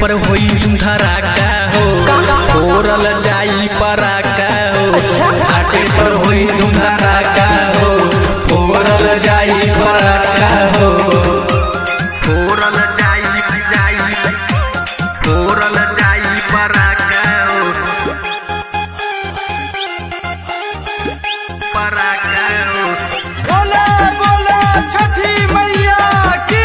पर होई धराका हो फोरल जाई पराका हो घाटे पर होई धराका हो फोरल जाई पराका हो फोरल जाई जाई फोरल जाई पराका हो पराका हो बोला बोला छठी मैया की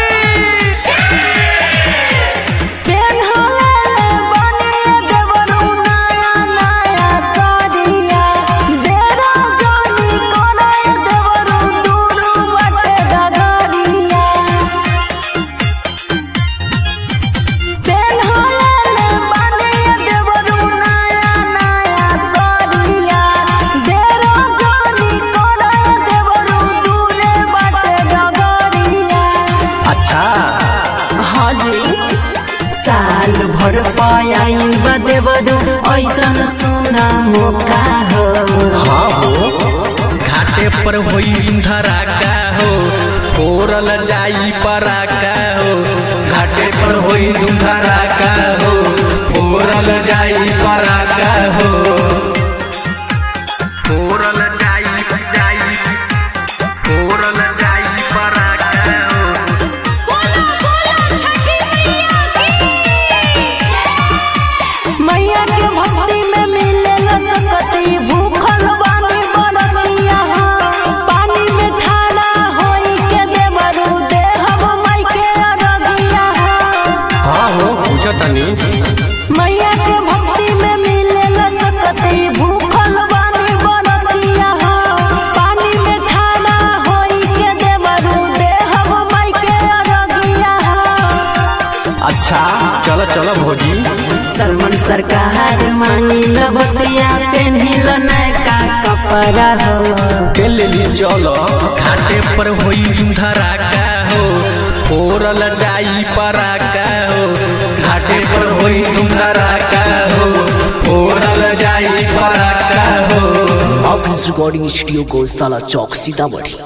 अच्छा हाँ जी साल भर पायल बदेवरू ऐसन सुना मौका हो हाँ हो घाटे पर होई धराका हो फोरल जाई पराका हो घाटे पर होई धराका हो फोरल जाई पराका हो फोरल जाई जाई फोरल जाई पराका हो मैया के भक्ति में मिले सकती भूखल बानी बरतिया हो पानी में ठाड़ा होई के देवरू देहब माई के अरगिया हो हाँ हो पूछो तनी मैया के भक्ति में मिले सकती भूखल बानी बरतिया हो पानी में ठाड़ा होई के देवरू देहब माई के अरगिया हो अच्छा चलो चलो भौजी सलमान सरकार मानी लबतिया पेन्हिल नयका कपड़ा हो के लेली चलो घाटे पर होई धराका हो फोरल जाई पराका हो घाटे पर होई धराका हो फोरल जाई पराका हो ऑफिस रिकॉर्डिंग स्टूडियो को साला चौक सीतामढ़ी